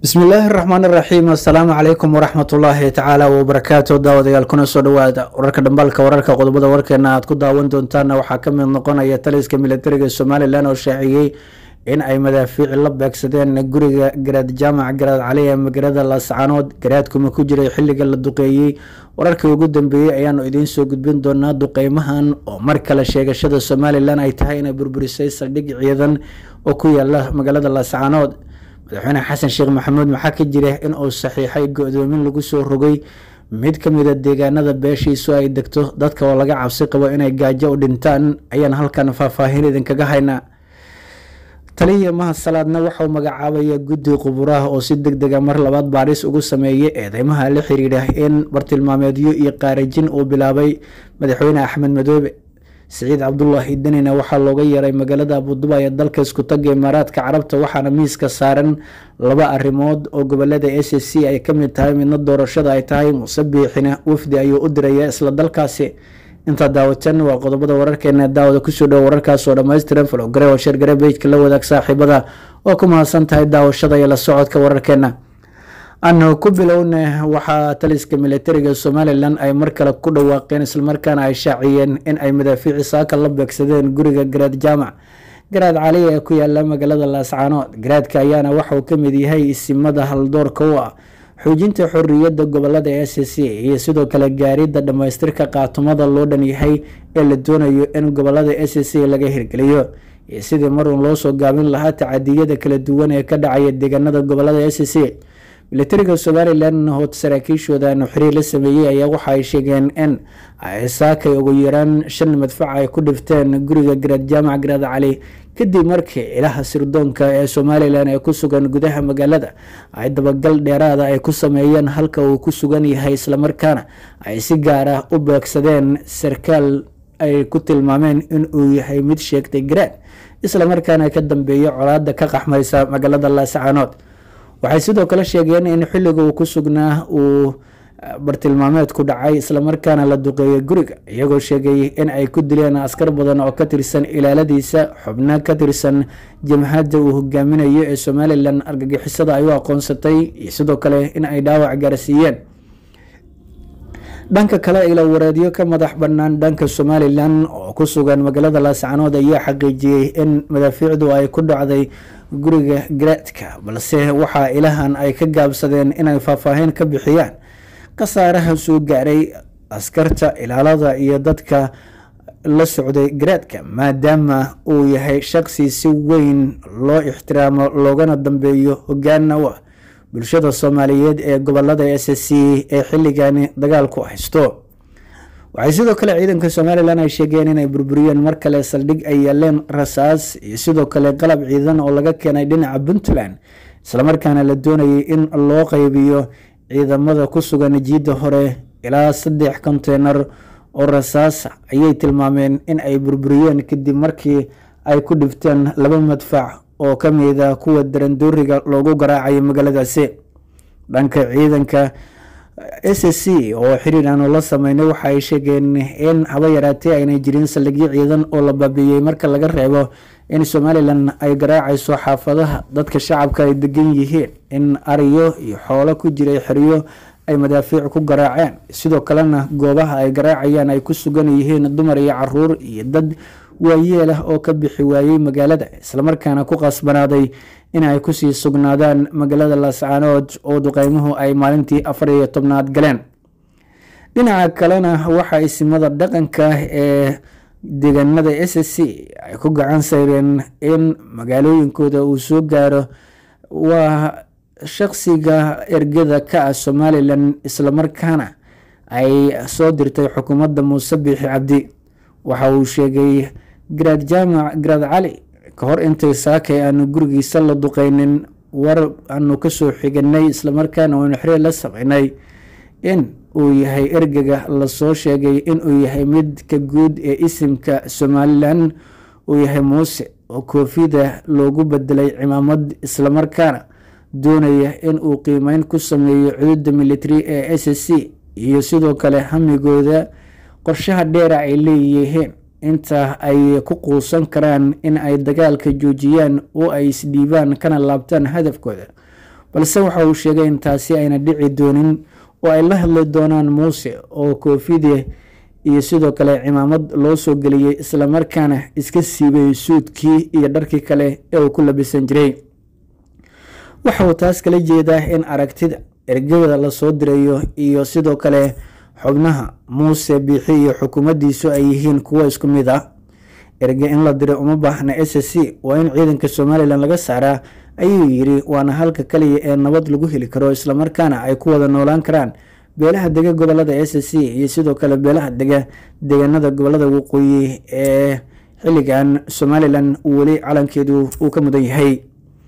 bismillaahi raxmaan iraxiim assalaamu calaykum waraxmatullaahi tacaala wabarakaatu daawadayaal kuna soo dhawaada wararka dhambaalka wararka qodobada warkeena aad ku daawan doontaana waxaa ka mid noqonaya taliska militariga somalilan oo shaaciyey in ay madaafiici la beegsadeen guriga garaad jaamac garaad cali ee magaalada laascaanood garaadkuma ku jiray xilliga la duqeeyey wararkii ugu dambeeyey ayaanu idiin soo gudbin doonaa duqeymahan oo mar kale sheegashada somalilan ay tahay inay burburisay saldhig ciidan oo ku yaala magaalada laascaanood madaxweyne xasan sheekh maxamuud maxaa ka jira in uu saxiixay go-doomin lagu soo rogay mid ka mida deegaanada beeshiisu ay degto dadka oo laga cabsi qabo inay gaajo u dhintaan ayaan halkan faahfaahin idinkaga haynaa taliya mahad salaadna waxauu magacaabaya guddi quburaha oo si deg dega mar labaad baadhis ugu sameeyay eedeymaha la xiriira in bartilmaameedyo iyo qaarajin uu bilaabay madaxweyne axmed madoobe siciid cabdulaahi denina waxaa looga yeeray magaalada abuduba ee dalka iskutaga imaaraadka carabta waxaana miiska saaran laba arrimood oo gobolada s c ay kamid tahay midna doorashada ay tahay muuse biixina wafdi ayuu u diraya isla dalkaasi intaa daawatan waa qodobada wararkeena daawada kusoo dhowo wararkaas oo dhammaystiran falogare oo sheergare bejka la wadaag saaxiibada oo ku mahadsan tahay daawashada iyo la socodka wararkeena anu ku bilowna waxaa taliska militariga somalilan ay mar kale ku dhawaaqeen islamarkaana ay shaaciyeen in ay madaafiici saaka la beegsadeen guriga garaad jaamac garaad cali ee ku yaala magaalada laascaanood garaadka ayaana waxauu kamid yahay isimada haldoorka u ah xoojinta xoriyadda gobolada s c iyo sidoo kale gaaridda dhammaystirka qaatumada loo dhan yahay ee la doonayo in gobolada s c laga hirgeliyo iyo sidii marun loo soo gaabin lahaa tacadiyada kala duwan ee ka dhacaya deegaanada gobolada s c militariga somalilan hood saraakiishooda aanu xiriir la sameeyey ayaa waxa ay sheegeen in ay saakay ugu yaraan shan madfac ay ku dhifteen guriga garaad jaamac garaad cali kadib markii ilaha sirdoonka ee somalilan ee ku sugan gudaha magaalada ay dabagal dheeraada ay ku sameeyeen halka uu ku sugan yahay islamarkaana ay si gaar ah u beegsadeen sarkaal ay ku tilmaameen in uu yahay mid sheegtay garaad islamarkaana ka dambeeya colaada ka qaxmaysa magaalada laascaanood waxay sidoo kale sheegeen in xilliga uu ku sugnaa uu bartilmaameed ku dhacay islamarkaana la duqeeyay guriga iyagoo sheegay in ay ku dileen askar badan oo ka tirsan ilaaladiisa xubno ka tirsan jamhadda uu hogaaminayo ee somalilan argagixisada ay u aqoonsatay iyo sidoo kale in ay dhaawac gaarsiiyeen dhanka kale ila wareedyo ka madax bannaan dhanka somalilan oo ku sugan magaalada laascaanood ayaa xaqiijiyey in madaafiicdu ay ku dhacday guriga garaadka balse waxaa ilahan ay ka gaabsadeen inay faahfaahin ka bixiyaan khasaaraha soo gaaray askarta ilaalada iyo dadka la socday garaadka maadaama uu yahay shaqsi si weyn loo ixtiraamo loogana dambeeyo hogaana u ah bulshada soomaaliyeed ee gobolada s c ee xilligani dagaalku haysto waxay sidoo kale ciidanka somalilan ay sheegeen inay burburiyeen mar kale saldhig ay yaaleen rasaas iyo sidoo kale qalab ciidan oo laga keenay dhinaca puntland islamarkaana la doonayay in loo qeybiyo ciidamada ku sugan jiidda hore ilaa saddex konteynar oo rasaas ayay tilmaameen in ay burburiyeen kadib markii ay ku dhifteen laba madfac oo ka mida kuwa darandooriga loogu garaacayo magaaladaasi dhanka ciidanka s c oo xiriir aanu la sameynay waxa ay sheegeen in haba yaraatee aynay jirin saldhigyo ciidan oo la baabiiyey marka laga reebo in somalilan ay garaacayso xaafadaha dadka shacabka ay degan yihiin in ariyo iyo xoolo ku jiray xeryo ay madaafiic ku garaaceen sidoo kalena goobaha ay garaacayaan ay ku sugan yihiin dumar iyo caruur iyo dad waayeel ah oo ka bixi waayey magaalada islamarkaana ku qasbanaaday in ay kusii sugnaadaan magaalada laascaanood oo duqeymuhu ay maalintii afar iyo tobnaad galeen dhinaca kalena waxa isimada dhaqanka ee deegaanada s c ay ku gacan sayreen in magaalooyinkooda uu soo gaaro waa shaqsiga ergada ka ah somalilan islamarkaana ay soo dirtay xukuumadda muuse biixi cabdi waxa uu sheegay garaad jaamac garaad cali ka hor intay saakay aanu gurigiisa la duqeynin war aanu kasoo xiganay islamarkaana aynu xiriir la sameynay in uu yahay ergega lasoo sheegay inuu yahay midka guud ee isimka somalilan uu yahay muuse oo koofida loogu bedelay cimaamad islamarkaana doonaya in uu qiimeyn ku sameeyo cududa military ee s c iyo sidoo kale hamigooda qorshaha dheera ay leeyihiin inta ay ku quusan karaan in ay dagaalka joojiyaan oo ay isdhiibaan kana laabtaan hadafkooda balse waxa uu sheegay in taasi ayna dhici doonin oo ay la hadli doonaan muuse oo koofide iyo sidoo kale cimaamad loo soo geliyey islamarkaana iska siibay suudkii iyo dharkii kale ee uu ku labisan jiray waxa uu taas kala jeedaa in aragtida ergada lasoo dirayo iyo sidoo kale xubnaha muuse biixi iyo xukuumaddiisu ay yihiin kuwo isku mid ah erge in la diray uma baahna s c waa in ciidanka somalilan laga saaraa ayuu yidhi waana halka kaliya ee nabad lagu heli karo islamarkaana ay ku wada noolaan karaan beelaha dega gobolada s c iyo sidoo kale beelaha dega deegaanada gobolada waqooyi ee xilligan somalilan weli calankeedu uu ka mudan yahay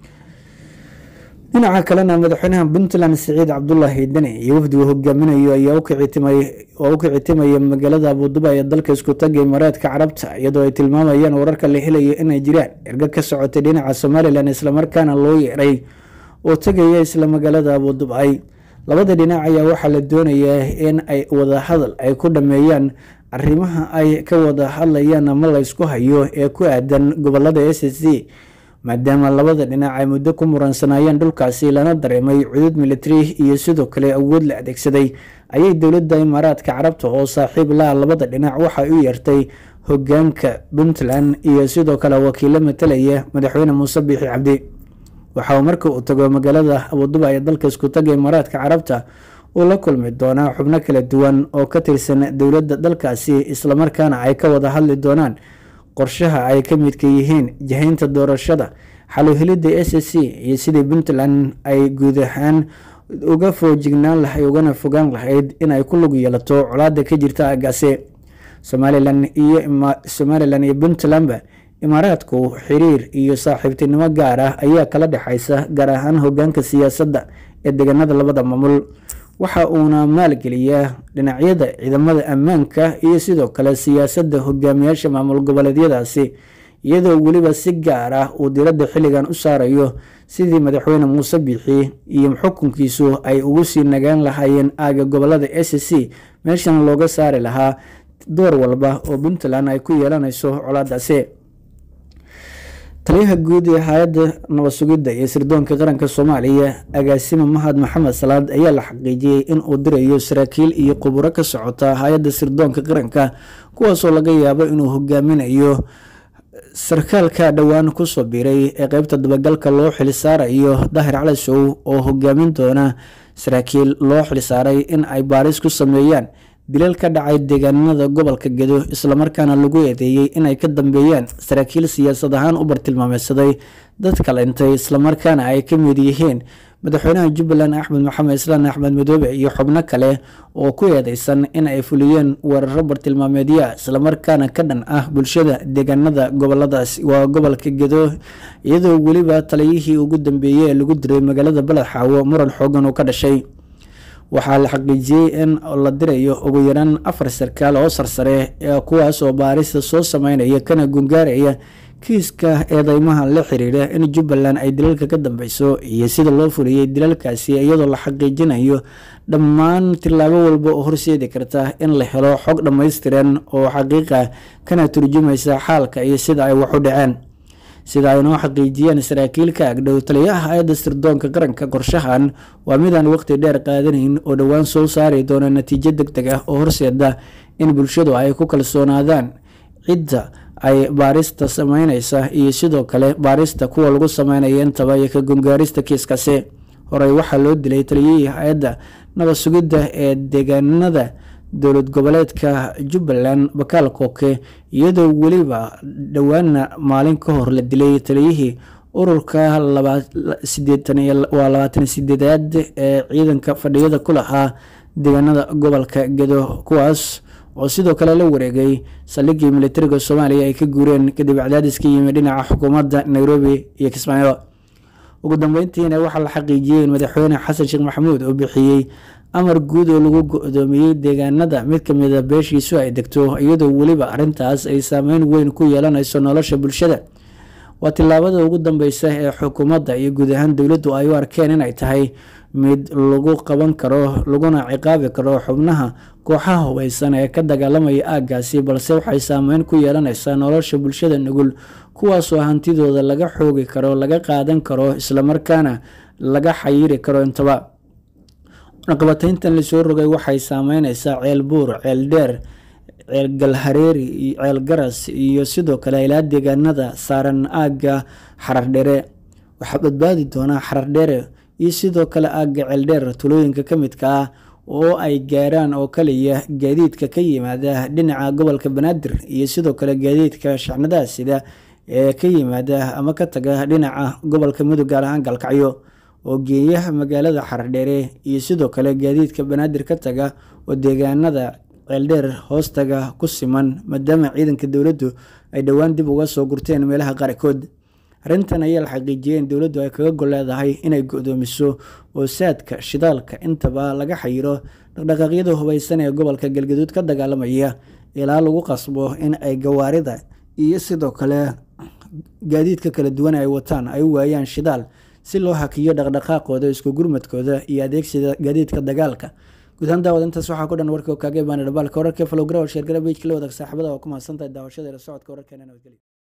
dhinaca kalena madaxweynaha puntland siciid cabdulaahi deni iyo wafdigu hogaaminayo ayaa oo u kicitimaya magaalada abuduba ee dalka isku taga imaaraadka carabta iyadoo ay tilmaamayaan wararka la helayo inay jiraan erga ka socotay dhinaca somalilan islamarkaana loo yeeray oo tegaya isla magaalada abudubay labada dhinac ayaa waxaa la doonayaa in ay wadahadal ay ku dhameeyaan arrimaha ay ka wada hadlayaan ama laysku hayo ee ku aadan gobolada s c maadaama labada dhinac ay muddo ku muransanayeen dhulkaasi lana dareemay cudud militari iyo sidoo kale awood la adeegsaday ayay dowladda imaaraadka carabta oo saaxiib la labada dhinac waxay u yeertay hogaanka puntland iyo sidoo kale wakiilo matalaya madaxweyne muuse biixi cabdi waxa uu marka uu tago magaalada abuduba ee dalka isku taga imaaraadka carabta uu la kulmi doonaa xubno kala duwan oo ka tirsan dowladda dalkaasi islamarkaana ay ka wada hadli doonaan qorshaha ay ka midka yihiin jahaynta doorashada xaluhelidda s c iyo sidii puntland ay guud ahaan uga foojignaan lahay ugana fogaan lahayd in ay ku lug yeelato colaada ka jirta aagaasi somalilan iyo somalilan iyo puntlandba imaaraadku xiriir iyo saaxiibtinimo gaar ah ayaa kala dhexaysa gaar ahaan hogaanka siyaasadda ee deegaanada labada maamul waxa uuna maalgeliyaa dhinacyada ciidamada ammaanka iyo sidoo kale siyaasadda hogaamiyaasha maamul goboleedyadaasi iyadoo weliba si gaar ah uu diradda xilligan u saarayo sidii madaxweyne muuse biixi iyo xukunkiisu ay ugu sii nagaan lahaayeen aaga gobolada s c meeshan looga saari lahaa door walba oo puntland ay ku yeelanayso colaadaasi taliyaha guud ee hay-adda nabad sugidda iyo sirdoonka qaranka soomaaliya agaasime mahad maxamed salaad ayaa la xaqiijiyey in uu dirayo saraakiil iyo khuburo ka socota hay-adda sirdoonka qaranka kuwaasoo laga yaabo inuu hogaaminayo sarkaalka dhowaan kusoo biiray ee qeybta dabagalka loo xilisaarayo daahir cali sow oo hogaamin doona saraakiil loo xilisaaray in ay baaris ku sameeyaan dilal ka dhacay deegaanada gobolka gedo islamarkaana lagu eedeeyey inay ka dambeeyaan saraakiil siyaasad ahaan u bartilmaameysaday dad kalentay islamarkaana ay ka mid yihiin madaxweynaha jubbaland axmed maxamed islaan axmed madoobe iyo xubno kale oo ku eedeysan in ay fuliyeen weeraro bartilmaameedya islamarkaana ka dhan ah bulshada deegaanada goboladaas waa gobolka gedo iyadoo weliba taliyihii ugu dambeeyey ee lagu diray magaalada baled xaawo muran xoogan uu ka dhashay waxaa la xaqiijiyey in la dirayo ugu yaraan afar sarkaal oo sarsare ee kuwaas oo baarista soo sameynaya kana gungaaraya kiiska eedeymaha la xiriira in jubbaland ay dilalka ka dambeyso iyo sida loo fuliyey dilalkaasi iyadoo la xaqiijinayo dhammaan tillaabo walba oo horseedi karta in la helo xog dhammaystiran oo xaqiiqa kana turjumaysa xaalka iyo sida ay wax u dhaceen sida ay noo xaqiijiyeen saraakiilka agdhow taliyaha hay-adda sirdoonka qaranka qorshahan waa midaan waqti dheer qaadanayn oo dhowaan soo saari doona natiijo deg deg ah oo horseeda in bulshadu ay ku kalsoonaadaan cidda ay baarista sameyneysa iyo sidoo kale baarista kuwa lagu sameynaya intaba iyo ka gungaarista kiiskasi horey waxaa loo dilay taliyihii hay-adda nabad sugidda ee deegaanada dowlad goboleedka jubbaland bakaal kooke iyadoo weliba dhowaana maalin ka hor la dilay taliyihii ururka waa labaatan sideedaad ee ciidanka fadhiyada ku lahaa deegaanada gobolka gedo kuwaas oo sidoo kale la wareegay saldhigii militariga soomaaliya ay ka guureen kadib cadaadis ka yimi dhinaca xukuumadda nairobi iyo kismaayo ugu dambeyntiina waxaa la xaqiijiyey in madaxweyne xasan sheekh maxamuud uu bixiyey amar guud oo lagu go-doomiyey deegaanada mid kamida beeshiisu ay degto iyadoo weliba arrintaas ay saameyn weyn ku yeelanayso nolosha bulshada waa tillaabada ugu dambeysa ee xukuumadda iyo guud ahaan dowladdu ay u arkeen inay tahay mid lagu qaban karo laguna ciqaabi karo xubnaha kooxaha hubeysan ee ka dagaalamaya aaggaasi balse waxay saameyn ku yeelanaysaa nolosha bulshada nugul kuwaasoo hantidooda laga xoogi karo laga qaadan karo islamarkaana laga xayiri karo intaba cunaqabatayntan lasoo rogay waxay saameyneysaa ceel buur ceel dheer ceel galhareeri ceel garas iyo sidoo kale ilaa deegaanada saaran aagga xarardhere waxaa badbaadi doonaa xarardheere iyo sidoo kale aagga ceeldheer tulooyinka ka midka ah oo ay gaaraan oo kaliya gaadiidka ka yimaada dhinaca gobolka banaadir iyo sidoo kale gaadiidka shacnadaha sida ee ka yimaada ama ka taga dhinaca gobolka mudug gaar ahaan galkacyo oo geeyaha magaalada xardheere iyo sidoo kale gaadiidka banaadir ka taga oo deegaanada ceeldheer hoostaga ku siman maadaama ciidanka dowladdu ay dhowaan dib uga soo gurteen meelaha qaarkood arrintan ayaa la xaqiijiyay in dowladdu ay kaga gol leedahay inay go-doomiso oo saadka shidaalka intaba laga xayiro dhaqdhaqaaqyada hubaysan ee gobolka galgaduud ka dagaalamaya ilaa lagu qasbo in ay gawaarida iyo sidoo kale gaadiidka kala duwan ay wataan ay u waayaan shidaal si loo hakiyo dhaqdhaqaaqooda isku gurmadkooda iyo adeegsiga gaadiidka dagaalka guud ahaan daawad intaas waxaa ku dhan warka kaaga imaana dhabaalka wararka falowgara oo sheergara bejka la wadaag saaxiibada oo ku mahadsantahay daawashada ila socodka wararkeena nabadgelyo